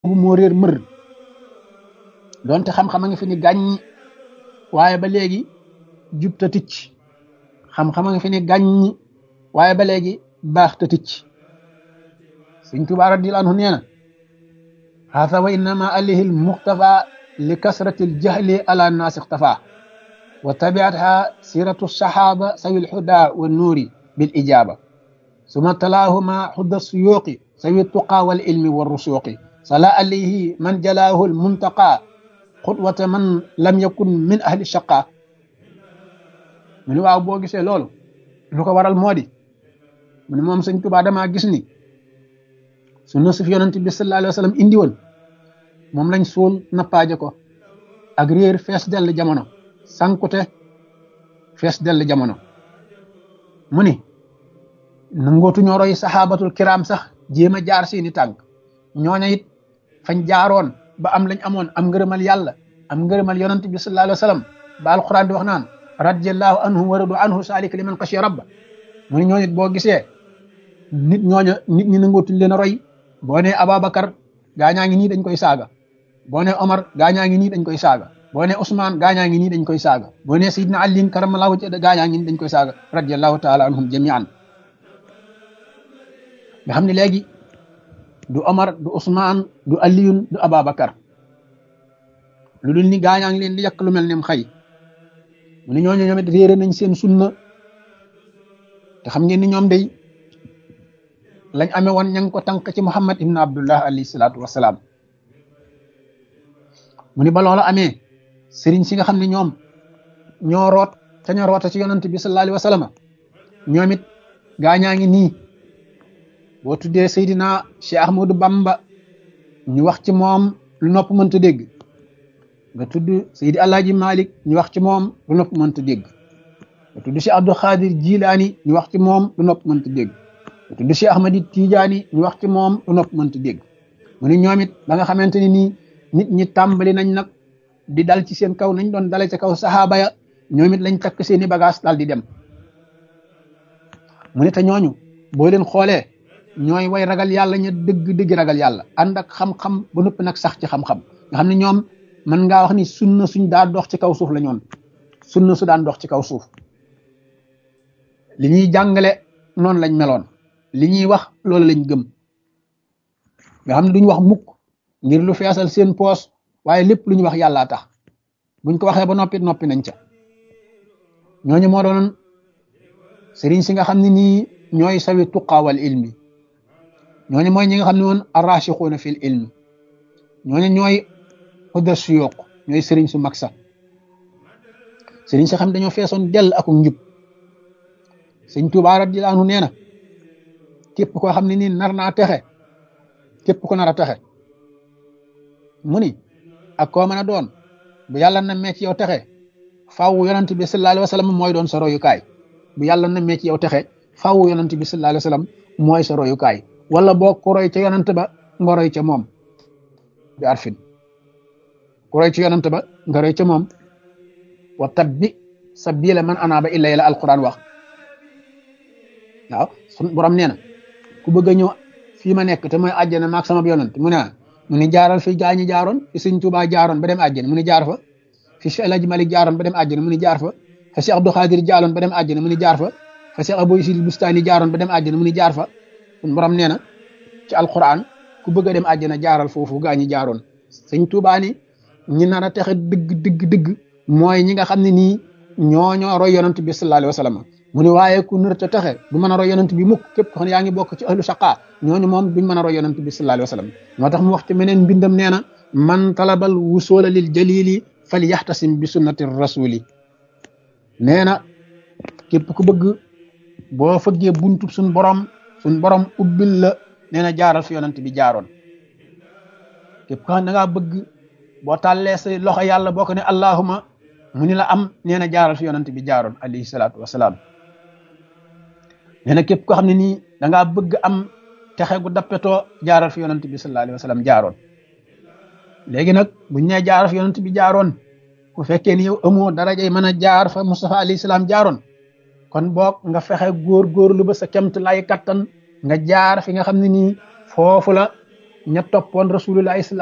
boobu moo réer mër donte xam-xam a ngi fi ni gàññi waaye ba léegi jub ta ticc xam-xam a ngi fi ni gàññi waaye ba léegi baax ta ticc sëñ Tuubaa radiyallaahu anhu nee na haata wa innama alayhi almuxtafa li kasrati aljahli ala naasi ixtafa wa tabiatha siratu saxaaba sawi lhuda wa nuuri bil ijaaba suma talaahuma xudda suyuuqi sawi tuqa wal ilmi wa rusuuqi sala alayhi man jalaahu almuntaqa xutwata man lam yakun min ahli shaqa mu ni waaw boo gisee loolu lu ko waral moo di mu ne moom sëñ Tuubaa damaa gis ni sunna su fi yonent bi sallallahu alayhi wa sallam indi woon moom lañ suul nappaaje ko ak réer fees dell jamono sankute fees dell jamono mu ni nangootu ñoo roy saxaabatul kiram sax jéem a jaar seeni tànk ñooña it fañ jaaroon ba am lañ amoon am ngërëmal yàlla am ngërëmal yonent bi sallallahu alayhi wa sallam ba alquran di wax naan radiyallahu anhum wa radu anhu saalika liman xashiya rabba mu ni ñooñu boo gisee nit ñooña nit ñi nangootuñ leen a roy boo nee Ababacar gaañaa ngi nii dañ koy saaga boo nee Omar gaañaa ngi nii dañ koy saaga boo nee Ousmane gaañaa ngi nii dañ koy saaga boo nee Seydina Ali karamallahu wajhahu gaañaa ngi nii dañ koy saaga radiyallahu taala anhum jamian nga xam ne léegi du Omar du Ousmane du Aliyun du Ababacar lu dul ni gaañaa ngi leen di yàq lu mel ne xëy mu ne ñooñu ñoom it réere nañ seen sunna te xam ngeen ni ñoom day lañ amee woon ña ngi ko tànk ci Muhammad ibn Abdullah alayhi salaatu wasalaam mu ni ba loola amee sëriñ si nga xam ne ñoom ñoo root te ñoo roota ci yonant bi sallallahu alayhi wa sallam ñoom it gaañaa ngi nii boo tuddee Seydina Cheikh Ahmadou Bamba ñu wax ci moom lu nopp mënta dégg nga tudd Seydi Alaaji Malik ñu wax ci moom lu nopp mënta dégg nga tudd Cheikh Abdou Khadir Jilaani ñu wax ci moom lu nopp mënta dégg nga tudd Cheikh Ahmadi Tijaani ñu wax ci moom lu nopp mënta dégg mu ne ñoom it ba nga xamante ni nii nit ñi tàmbali nañ nag di dal ci seen kaw nañ doon dale ca kaw saxaaba ya ñoom it lañ takk seeni bagage daal di dem mu ne te ñooñu boo leen xoolee ñooy way ragal yàlla ña dëgg dëgg ragal yàlla ànd ak xam-xam ba noppi nag sax ci xam-xam nga xam ne ñoom mën ngaa wax ni sunna suñ daan dox ci kaw suuf la ñoon sunna su daan dox ci kaw suuf li ñuy jàngale noonu lañ meloon li ñuy wax loolu lañ gëm nga xam ne duñ wax mukk ngir lu feesal seen poos waaye lépp lu ñu wax yàllaa tax buñ ko waxee ba noppi noppi nañ ca ñooñu moo doon sëriñ si nga xam ne nii ñooy sawi tuqaawal ilmi ñooñu mooy ñi nga xam ne woon arrachixuuna fil ilmi ñooñu ñooy hudda suyuq ñooy sëriñ su mag sax sëriñ si xam dañoo feesoon dell ak njub sëñ Tuubaa radiyallaahu anhu nee na képp koo xam ne nii nar naa texe képp ko nar a texe mu ni ak koo mën a doon bu yàlla na mee ci yow texe faaw yonent bi sallallaahu alayhi wa sallam mooy doon sa royukaay bu yàlla na mee ci yow texe faaw yonent bi sallallaahu alayhi wa sallam mooy sa royukaay wala boo ku roy ca yonent ba nga roy ca moom bi arfin ku roy ci yonent ba nga roy ca moom wa tabbi sabila man anaaba ilay la alquran wax waaw sun borom nee na ku bëgg a ñëw fii ma nekk te mooy àjjana maag sama yonent mu ne mu ni jaaral fi gaa ñi jaaroon fi sëñ Tuubaa jaaroon ba dem àjjana mu ni jaar fa fi Cheikh El Hadj Malick jaaroon ba dem àjjana mu ni jaar fa fa Cheikh Abdou Khadir jaaroon ba dem àjjana mu ni jaar fa fa Cheikh Abou Isil Bustani jaaroon ba dem àjjana mu ni jaar fa sun borom nee na ci alquran ku bëgg a dem àjjana jaaral foofu gaa ñi jaaroon sëñ Tuubaa ni ñi nar a texe dëgg dëgg dëgg mooy ñi nga xam ne nii ñoo ñoo roy yonent bi sallallahu alayhi wa sallam mu ne waaye ku nar a texe du mën a roy yonent bi mukk képp ko xam ne yaa ngi bokk ci ahlu shaqa ñooñu moom duñ mën a roy yonent bi sallallahu alayhi wa sallam moo tax mu wax ci meneen mbindam nee na man talabal wusula lil jalili fal yaxtasim bi sunnati rasuli nee na képp ku bëgg boo fëggee buntu suñ borom suñ borom ubbil la nee na jaaral fi yonent bi jaaroon képp ko xam ne da ngaa bëgg boo tàllee say loxo yàlla boo ko ne allahuma mu ni la am nee na jaaral fi yonent bi jaaroon alayhi salaatu wasalaam nee na képp koo xam ne nii da ngaa bëgg am texe gu dappetoo jaaral fi yonent bi sallallahu alayhi wa sallam jaaroon léegi nag buñ nee jaaral fi yonent bi jaaroon bu fekkee ni yow amoo darajay mën a jaar fa Mustafa alayhi salaam jaaroon kon boog nga fexe góor góorlu ba sa kemt lay kattan nga jaar fi nga xam ne nii foofu la ña toppoon rasulullah